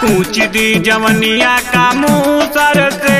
पूछ दी जवनिया का मुँह सर से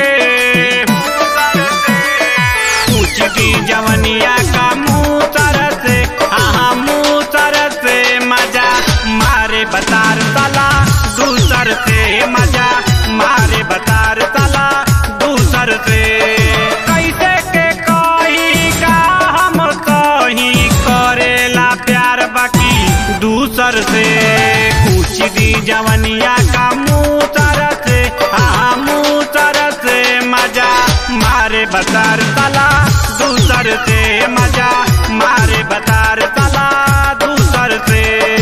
पूछ दी जवनिया का मुँह सर से हाँ मुँह सर से मजा मारे बतार तला दूसर से मजा मारे बतार तला दूसर से कैसे के कही का हम कहीं करेला प्यार बाकी दूसर से पूछ दी जवनिया का मुँह तर से हाँ मुँह तर से मजा मारे बतार तला दूसर से मजा मारे बतार तला दूसर से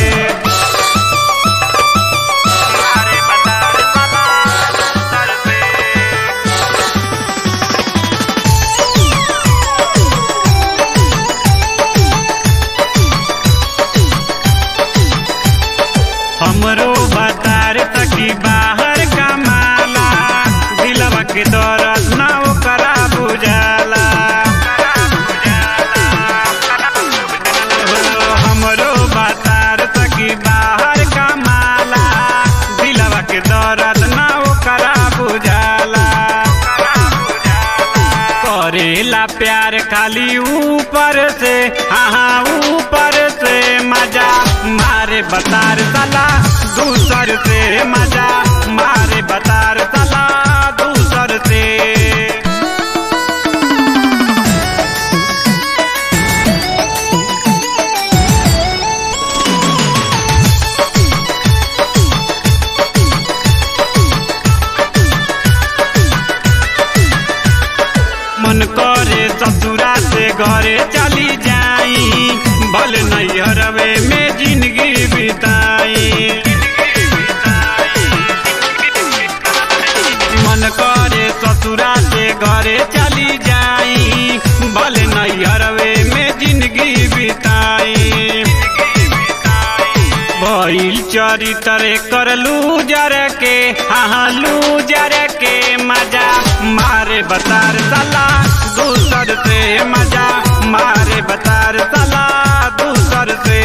मारे बतार तला दूसर से हमरो बतार तकी बाहर कमाला दिलवा के दौरत ना ओकरा बुझाला हमरो बतार तकी बाहर कमाला दिलवा के दौरत ना ओकरा बुझाला करेला प्यार खाली ऊपर से हाँ हाँ ऊपर से मजा मारे बतार तला दूसर से मजा मारे बतार तला दूसर से मन करे ससुरा से घरे चली जाई भल नैहरवे में जिंदगी बिताई मन करे ससुरा से घरे चली जाई भल नैहरवे में जिंदगी बिताई भइल चरित्र कर लूजर के हाँ लूजर के मजा मारे बतार तला दूसर से मजा मारे बतार तला दूसर से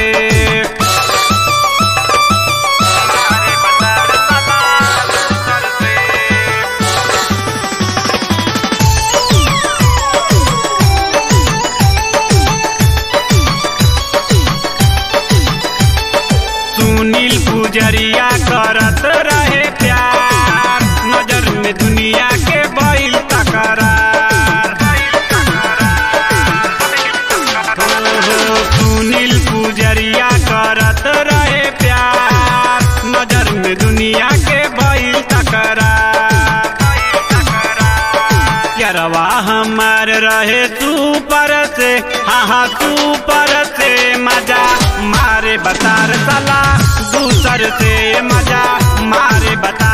मारे बतार तला दूसर से सुनील पुजरिया करत रहे प्यार नजर में दुनिया के बैल तकरार हो, सुनील पुजरिया करत रहे प्यार नजर में दुनिया के बैल तकरार यरवा हमार रहे तू पर से हाँ हाँ तू पर से मजा मारे बतार तला दूसर से मजा मारे बता